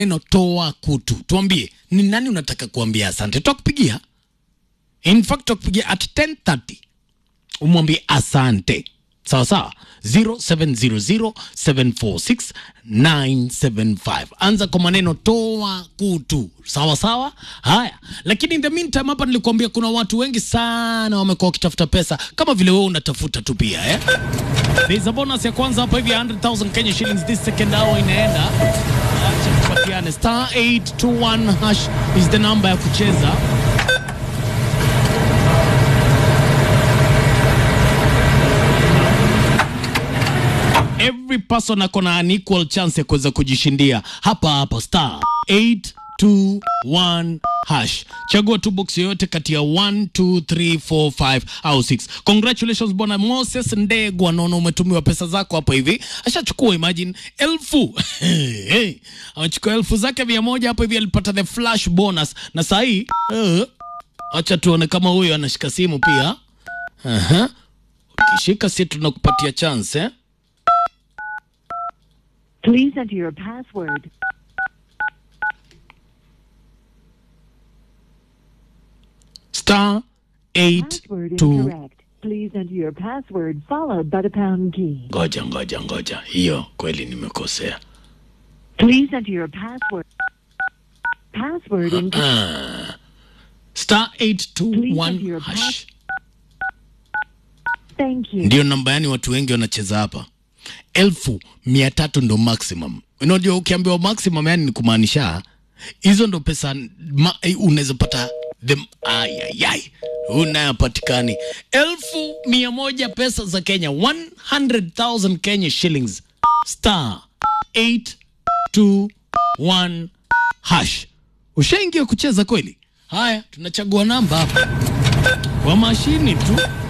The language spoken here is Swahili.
neno toa kutu. Tuambie ni nani unataka kuambia asante. Tutakupigia in fact, tutakupigia at 10:30 umwambie asante, sawa sawa. 0700746975 anza kwa maneno toa kutu, sawa sawa. Haya, lakini in the meantime hapa nilikuambia kuna watu wengi sana wamekuwa wakitafuta pesa kama vile wewe unatafuta tu pia eh? There's a bonus ya kwanza hapa hivi 100,000 Kenya shillings this second hour inaenda. Acha tupatiane. Star 821 hash is the number ya kucheza. Every person ako na an equal chance ya kuweza kujishindia hapa hapa star 821 hash. Chagua tu box yoyote kati ya 1 2 3 4 5 au 6. Congratulations bwana Moses Ndegwa, naona umetumiwa pesa zako hapa hivi. Ashachukua imagine elfu hey, amechukua elfu zake mia moja hapa hivi, alipata the flash bonus na saa hii uh, acha tuone kama huyo anashika simu pia. Aha. Ukishika si tunakupatia chance eh? Please enter your password. star 8 Password 2 incorrect. Please enter your password followed by the pound key. ngoja ngoja ngoja, hiyo kweli nimekosea. Please enter your password. Password incorrect. Ah. star 821 Please enter your hash Thank you. ndio namba, yani watu wengi wanacheza hapa. elfu mia tatu ndo maximum. Unajua, ukiambiwa maximum yani ni kumaanisha hizo ndo pesa ma- eh, unaweza pata them ayayay unayapatikani elfu mia moja pesa za Kenya 100,000 Kenya shillings star 821 hash. Ushaingia kucheza kweli? Haya, tunachagua namba hapa kwa mashini tu.